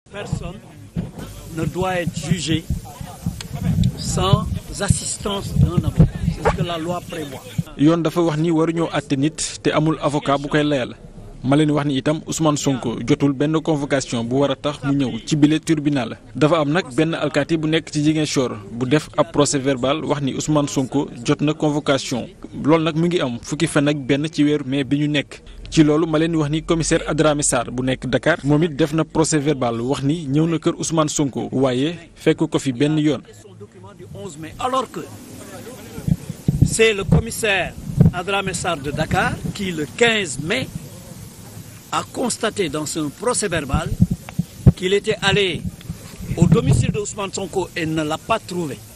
Personne ne doit être jugé sans assistance d'un avocat. C'est ce que la loi prévoit. yoon dafa wax ni waruñoo àtte nit te amul avocat bu koy layal ma leen wax ni itam Ousmane Sonko jotul benn convocation bu war a tax mu ñëw ci bile tribunal dafa am nag benn alkaati bu nekk ci Ziguinchor bu def ab procès verbal wax ni Ousmane Sonko jot na convocation loolu nag mu ngi am fukki fan ak benn ci weeru mai bi ñu nekk. ci loolu ma leen wax ni commissaire Adramé Sarr bu nekk Dakar moom it def na procès verbal wax ni ñëw na kër Ousmane Sonko waaye fekk ko fi benn yoon. Son document du 11 mai alors que c'est le commissaire Adramé Sarr de Dakar qui le 15 mai a constaté dans son procès verbal qu'il était allé au domicile de Ousmane Sonko et ne l'a pas trouvé.